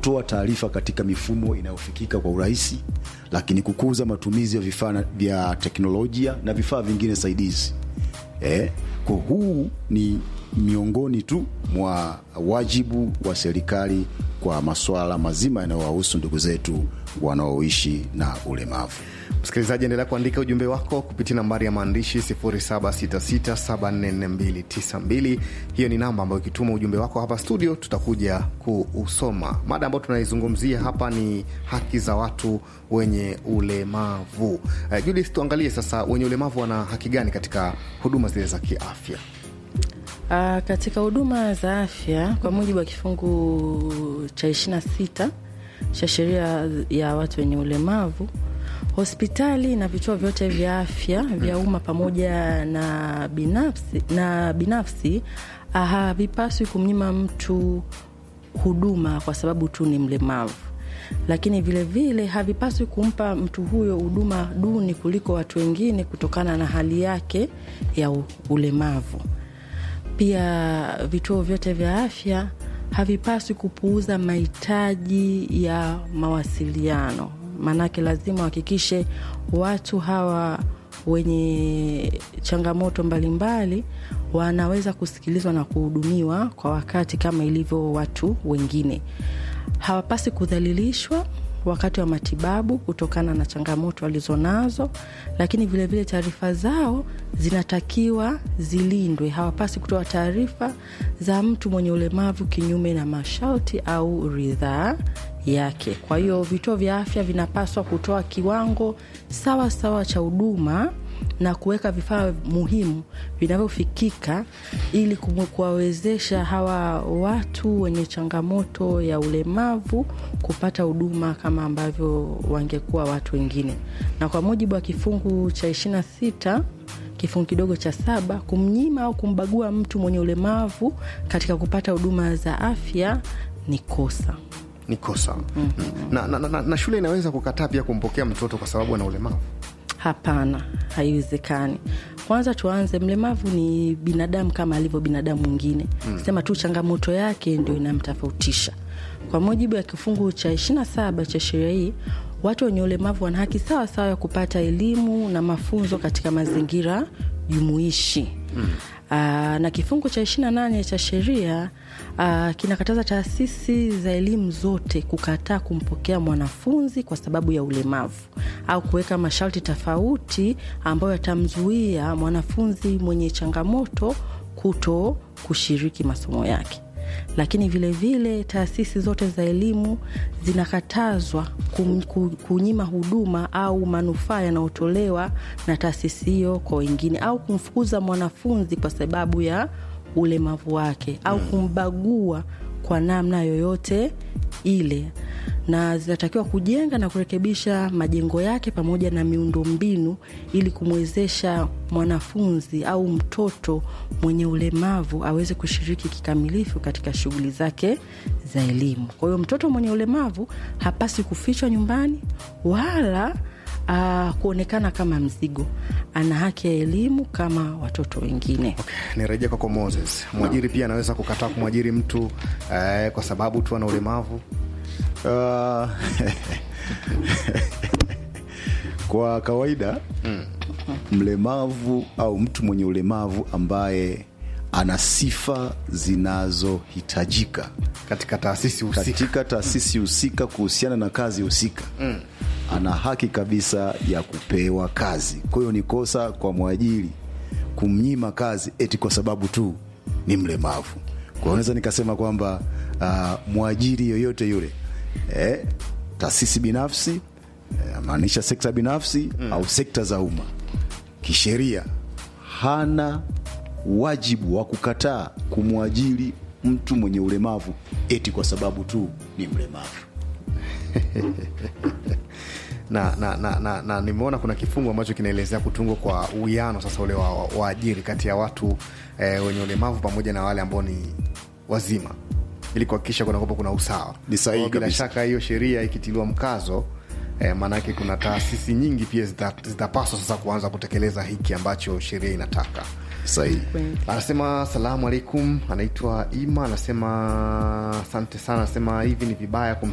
kutoa taarifa katika mifumo inayofikika kwa urahisi, lakini kukuza matumizi ya vifaa na- vya teknolojia na vifaa vingine saidizi. Eh, kwa huu ni miongoni tu mwa wajibu wa serikali kwa masuala mazima yanayowahusu ndugu zetu wanaoishi na ulemavu. Msikilizaji, endelea kuandika ujumbe wako kupitia nambari ya maandishi 0766744292. Hiyo ni namba ambayo ikituma ujumbe wako hapa studio tutakuja kuusoma. Mada ambayo tunaizungumzia hapa ni haki za watu wenye ulemavu. Uh, Judith, tuangalie sasa wenye ulemavu wana haki gani katika huduma zile za kiafya? Uh, katika huduma za afya kwa mujibu wa kifungu cha 26 cha sheria ya watu wenye ulemavu, hospitali na vituo vyote vya afya vya umma pamoja na binafsi, na binafsi ah, havipaswi kumnyima mtu huduma kwa sababu tu ni mlemavu, lakini vilevile vile, havipaswi kumpa mtu huyo huduma duni kuliko watu wengine kutokana na hali yake ya u- ulemavu. Pia vituo vyote vya afya havipaswi kupuuza mahitaji ya mawasiliano, maanake lazima wahakikishe watu hawa wenye changamoto mbalimbali wanaweza kusikilizwa na kuhudumiwa kwa wakati kama ilivyo watu wengine. Hawapasi kudhalilishwa wakati wa matibabu kutokana na changamoto walizonazo, lakini vilevile taarifa zao zinatakiwa zilindwe. Hawapasi kutoa taarifa za mtu mwenye ulemavu kinyume na masharti au ridhaa yake. Kwa hiyo vituo vya afya vinapaswa kutoa kiwango sawa sawa cha huduma na kuweka vifaa muhimu vinavyofikika ili kumu- kuwawezesha hawa watu wenye changamoto ya ulemavu kupata huduma kama ambavyo wangekuwa watu wengine. Na kwa mujibu wa kifungu cha 26 kifungu kidogo cha saba, kumnyima au kumbagua mtu mwenye ulemavu katika kupata huduma za afya ni kosa. Ni kosa na, na, na, na shule inaweza kukataa pia kumpokea mtoto kwa sababu ana ulemavu. Hapana, haiwezekani. Kwanza tuanze, mlemavu ni binadamu kama alivyo binadamu mwingine mm. Sema tu changamoto yake ndio inamtofautisha. Kwa mujibu wa kifungu cha 27 cha sheria hii, watu wenye ulemavu wana haki sawa sawa ya kupata elimu na mafunzo katika mazingira jumuishi mm. Aa, na kifungu cha 28 cha sheria aa, kinakataza taasisi za elimu zote kukataa kumpokea mwanafunzi kwa sababu ya ulemavu au kuweka masharti tofauti ambayo yatamzuia mwanafunzi mwenye changamoto kuto kushiriki masomo yake lakini vilevile vile, taasisi zote za elimu zinakatazwa kum, ku, kunyima huduma au manufaa yanayotolewa na taasisi hiyo kwa wengine au kumfukuza mwanafunzi kwa sababu ya ulemavu wake au kumbagua kwa namna yoyote ile na zinatakiwa kujenga na kurekebisha majengo yake pamoja na miundombinu ili kumwezesha mwanafunzi au mtoto mwenye ulemavu aweze kushiriki kikamilifu katika shughuli zake za elimu. Kwa hiyo mtoto mwenye ulemavu hapasi kufichwa nyumbani wala uh, kuonekana kama mzigo. Ana haki ya elimu kama watoto wengine. Nirejea kwako Moses, mwajiri pia anaweza kukataa kumwajiri mtu eh, kwa sababu tu ana ulemavu. Uh, kwa kawaida mlemavu au mtu mwenye ulemavu ambaye ana sifa zinazohitajika katika taasisi husika. katika taasisi husika kuhusiana na kazi husika mm. ana haki kabisa ya kupewa kazi. Kwa hiyo ni kosa kwa mwajiri kumnyima kazi eti kwa sababu tu ni mlemavu. Kwa hiyo naweza nikasema kwamba uh, mwajiri yoyote yule eh, taasisi binafsi eh, maanisha sekta binafsi mm. au sekta za umma kisheria hana wajibu wa kukataa kumwajiri mtu mwenye ulemavu eti kwa sababu tu ni mlemavu. na, na, na, na, na nimeona kuna kifungu ambacho kinaelezea kutungwa kwa uwiano sasa ule wa waajiri kati ya watu eh, wenye ulemavu pamoja na wale ambao ni wazima ili kuhakikisha kunakopo kuna usawa. Ni sahihi Kwa bila kabisa. shaka hiyo sheria ikitiliwa mkazo eh, maanake kuna taasisi nyingi pia zita- zitapaswa sasa kuanza kutekeleza hiki ambacho sheria inataka. Sahihi. Kweli. Anasema salamu alaikum, anaitwa Ima, anasema asante sana, anasema hivi ni vibaya kum